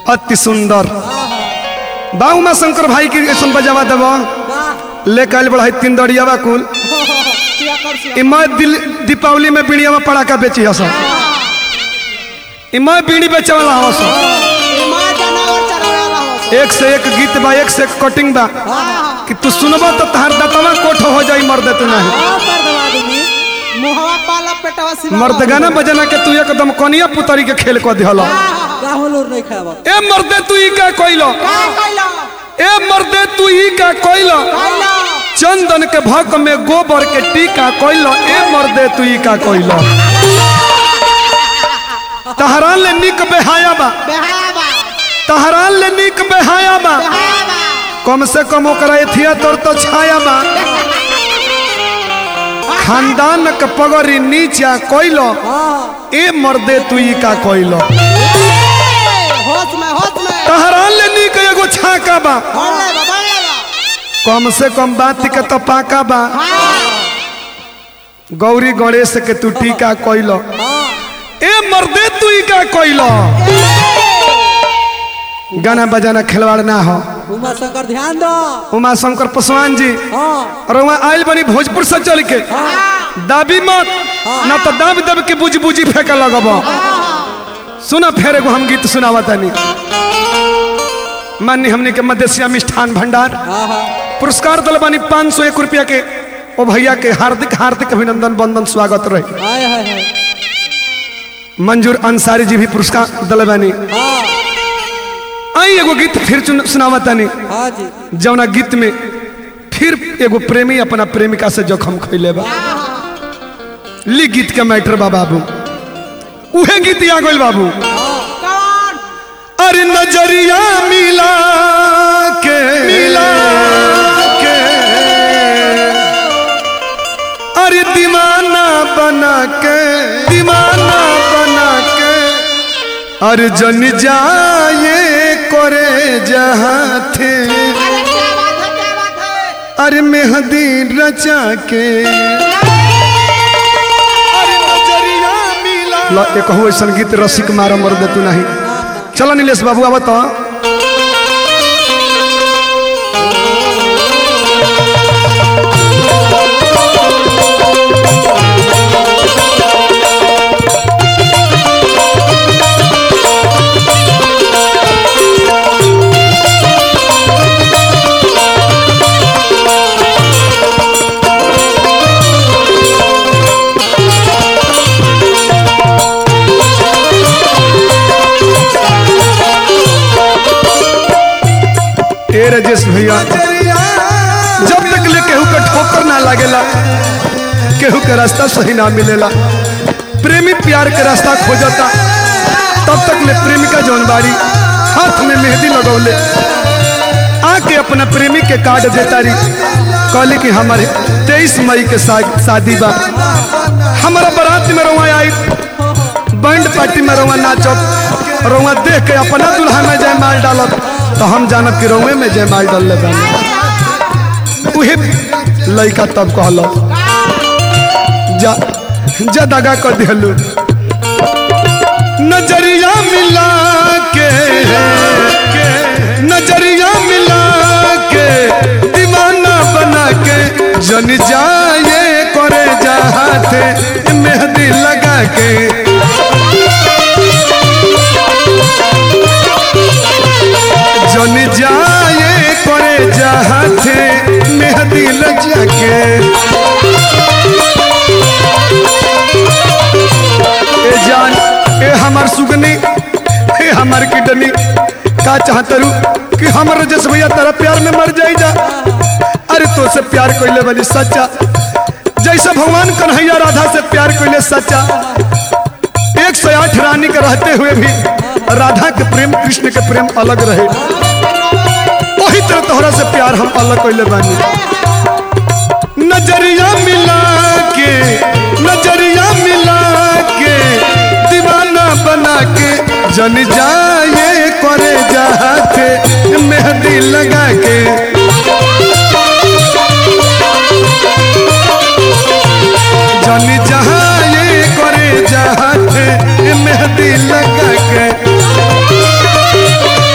अति सुंदर बा उमा शंकर भाई की ऐसा बजावा देव वाह ले कल बढ़ाई तीन दड़ियावा कुल क्या कर से ई मैं दिल दीपावली में बीड़िया में पड़ाका बेची हस ई मैं बीड़ी बेचे वाला हस मां जनावर चरावे वाला हो एक से एक गीत बा एक से एक कटिंग बा हां कि तू सुनबा तो तहार दतवा कोठ हो जाई मर्द तू नहीं हां कर दवा दूंगी मुहवा पाला पेटवा सिवा मर्द गाना बजना के तू एकदम कनिया पुतरी के खेल को दिहल राहुल और नहीं खावा ए मर्दे तू ई का कोइलो का कइला ए मर्दे तू ई का कोइलो कइला चंदन के भक में गोबर के टीका कोइलो ए मर्दे तू ई का कोइलो तहरान ले निक बेहाया बा बेहावा तहरान ले निक बेहाया बा बेहावा कम से कम ओकरा एथिया तोर तो छाया बा खानदान के पगड़ी नीचा कोइलो हां ए मर्दे तू ई का कोइलो होश में होश में तहरान ले निक एगो छाका बा बोल ले बाबा ले बा कम से कम बात के तो पाका बा गौरी गणेश के तू टीका कोइलो हां ए मर्दे तू ई का कोइलो गाना बजाना खिलवाड़ ना हो उमा शंकर ध्यान दो उमा शंकर पासवान जी हां और वहाँ आयल बनी भोजपुर से चल के दाबी मत ना तो दाब दब के बुझ बुझी फेंके लगब सुना फेर एगो हम गीत सुनावा तनी मान्य हमने के मदेशिया मिष्ठान भंडार हां हां पुरस्कार दल बानी पाँच सौ एक रुपया के ओ भैया के हार्दिक हार्दिक अभिनंदन बंदन स्वागत रहे हाय हाय हाय मंजूर अंसारी जी भी पुरस्कार दल बानी हां आई एगो गीत फिर चुन- सुनावा तनी हां जी जौना गीत में फिर एगो प्रेमी अपना प्रेमिका से जोखम खैले बा ली गीत के मैटर बा बाबू उहे गीत आ गइल बाबू कौन अरे नजरिया मिला के मिला के अरे दीवाना बना के दीवाना बना के अरे जन जाए करे जहाँ थे अरे क्या बात है क्या बात है अरे मेहंदी रचा के अरे नजरिया मिला ला एक हो ऐसा गीत रसिक मारा मर दे तू नहीं चलो नीलेश बाबू आवा तो ए राजेश भैया जब तक ले केहू का ठोकर ना लागेला केहू के रास्ता सही ना मिलेला प्रेमी प्यार के रास्ता खोजता तब तक ले प्रेमिका जौन बाड़ी हाथ में मेहंदी लगौले आके अपना प्रेमी के कार्ड देता रही कहली कि हमारे तेईस मई के शा- शादी बा हमारा बारात में रवा आई बैंड पार्टी में रवा नाचत रवा देख के अपना दुल्हा में जयमाल डालत तो हम जानब कि रउए में जयमाल डाल ले उहे लड़का तब कहल जा जा दगा कर दिलू नजरिया मिला के नजरिया मिला के दीवाना बना के जन जाए करे जहाते मेहंदी लगा के जन जाए करे जहाते मेहंदी लगा के ए जान ए हमार सुगनी ए हमार किडनी का चाहतरू कि हमर जस भैया तेरा प्यार में मर जाई जा अरे तो से प्यार कोइले बनी सच्चा जैसे भगवान कन्हैया राधा से प्यार कोइले सच्चा एक सौ आठ रानी के रहते हुए भी राधा के प्रेम कृष्ण के प्रेम अलग रहे वही तरह तोहरा से प्यार हम अलग कोइले बानी नजरिया मिला के नजरिया मिला के दीवाना बना के जन जाए करे जाते मेहंदी लगा के जन जाए करे जाते मेहंदी लगा के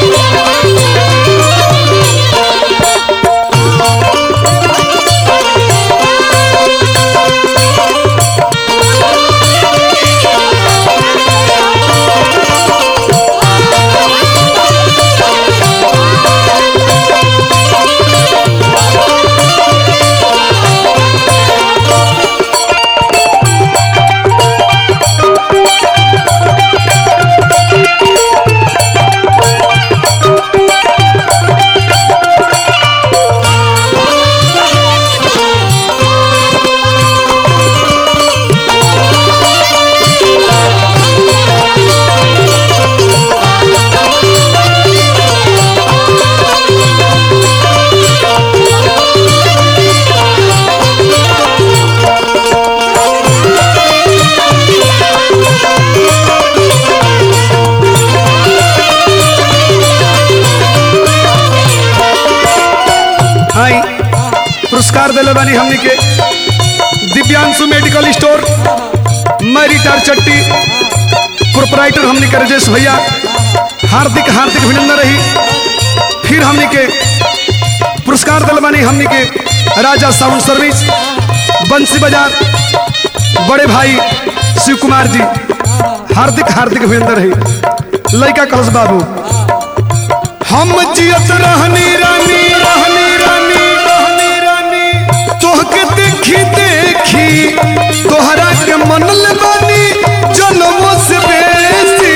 पुरस्कार दिले बानी हमनी के दिव्यांशु मेडिकल स्टोर मैरिटार चट्टी प्रोपराइटर हमनी के राजेश भैया हार्दिक हार्दिक अभिनंदन रही फिर हमनी के पुरस्कार दिल बानी हमनी के राजा साउंड सर्विस बंसी बाजार बड़े भाई शिव कुमार जी हार्दिक हार्दिक अभिनंदन रही लड़का कलश बाबू हम जियत रहनी रानी रहनी रानी रहनी रानी तोहके देखी देखी तोहरा के मनल बानी जनमों से बेसी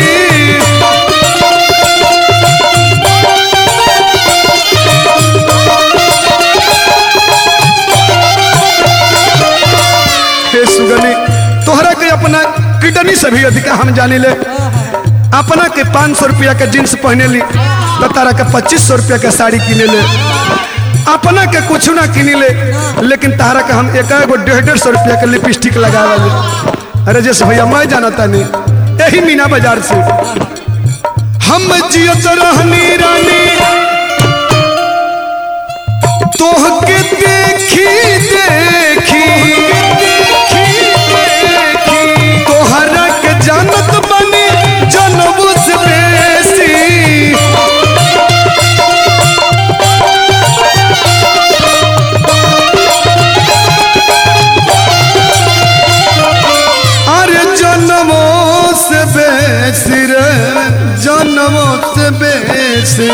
हे सुगनी तोहरा के अपना किडनी से भी अधिक हम जाने ले अपना के पाँच सौ रुपया के जींस पहने ली तो तारा के पच्चीस सौ रुपया के साड़ी किने ले अपना के कुछ ना किनी ले लेकिन तारा के हम एक एगो डेढ़ डेढ़ सौ रुपया के लिपस्टिक लगावा ले राजेश भैया मैं जाना तानी यही मीना बाजार से हम जियत रहनी रानी तोहके देखी देखी तोहरा के जानत बनी जनबू से बेसी अरे जन्मों से बेसी रे जन्मों से बेसी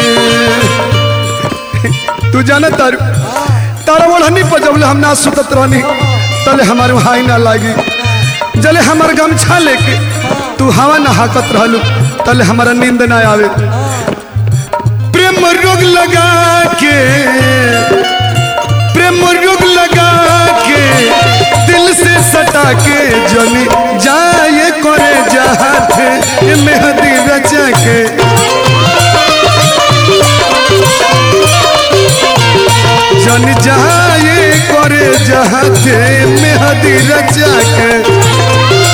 तू जाना तारू तारा ओढ़नी पर जब हम ना सुतत रहनी तले हमारे हाई ना लागी जले हमार गमछा लेके तू हवा ना हाकत रहलू तले हमारा नींद ना आवे प्रेम रोग लगा के प्रेम रोग लगा के दिल से सटा के जनी जाए करे जहाथे मेहदी रचा के जन जाए करे जहाते मेहदी रचा के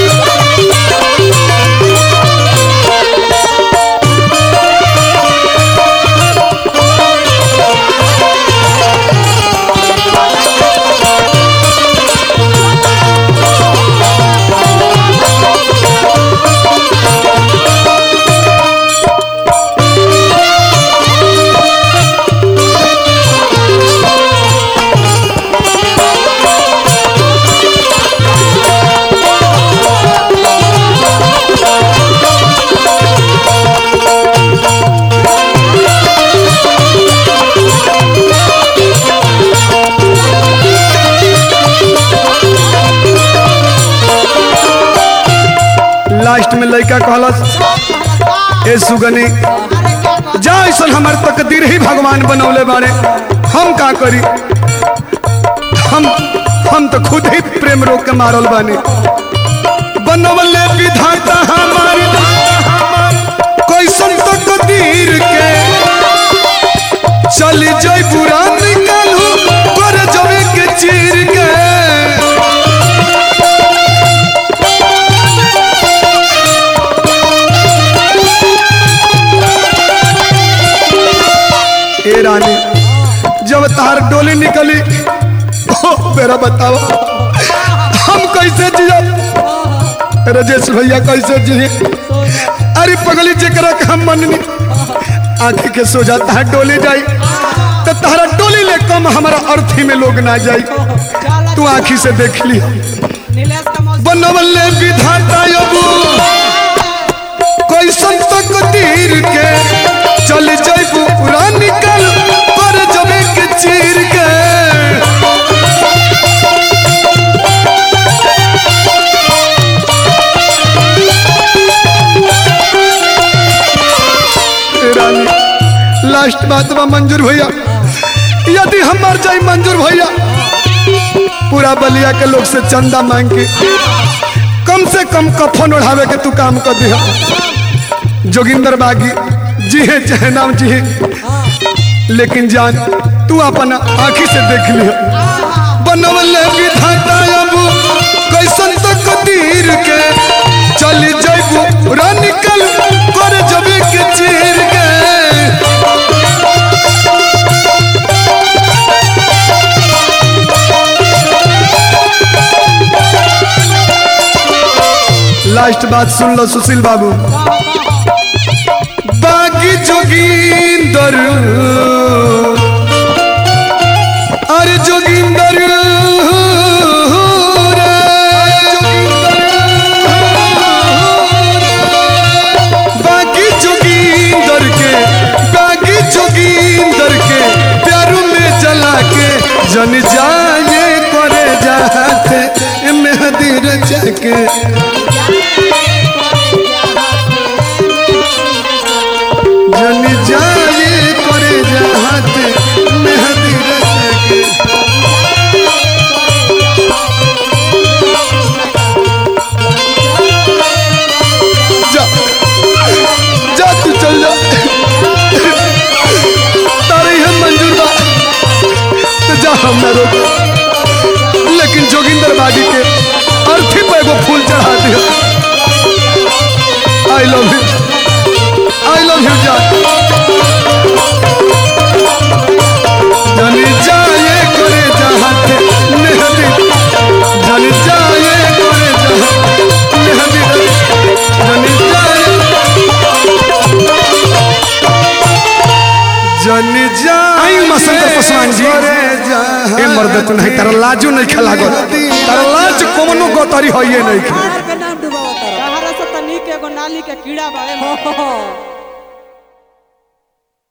लास्ट में लड़का कहलस ए सुगनी जा ऐसा हमार तकदीर ही भगवान बनौले बारे हम का करी हम हम तो खुद ही प्रेम रोग के मारल बानी बनवले विधाता हमारी कैसन तकदीर के चली जाई बुरा निकालू कर जवे के चीर के ए रानी जब तार डोली निकली ओ मेरा बताओ हम कैसे जिया राजेश भैया कैसे जिए अरे पगली जकरा के हम मननी आंख के सो जाता है डोली जाई तो तारा डोली ले कम हमारा अर्थी में लोग ना जाई तू आंखी से देख ली नीलेश का मौसी बनवले विधाता यबू कैसन तकदीर के चल जइबू पूरा निकल पर जबे के चीर के रानी लास्ट बात बा मंजूर भैया यदि हम मर जाई मंजूर भैया पूरा बलिया के लोग से चंदा मांग के कम से कम कफन ओढ़ावे के तू काम कर दिया जोगिंदर बागी जी है चाहे नाम जी है लेकिन जान तू अपन आंखी से देख लिया बनवले विधाता अब कैसन तकदीर के चल जइबू निकल कर जबे के चीर के लास्ट बात सुन लो सुशील बाबू बागी जोगिंदर अरे जोगिंदर बागी जोगिंदर के बागी जोगिंदर के प्यार में जला के जन जाए करे जाते मेहदी रचा के जन जाए करे जाते मेहदी रचा के जा जा तू चल जा तारे हम मंजूर बा तो जा हम ना रोक लेकिन जोगिंदर बागी के अर्थी पे एगो फूल चढ़ा दिया I love you I love you जा जानी जाए करे जहाते मेहदी जानी जाए करे जहाते मेहदी जानी जाए जन जाए आई मसंत पसवान जी ए मर्द तू नहीं तारा लाजो नहीं खेला गो तारा लाज कोनो गतरी होइए नहीं के नाम डुबावत रहा। कहारा से तनी के एगो नाली के कीड़ा बाड़े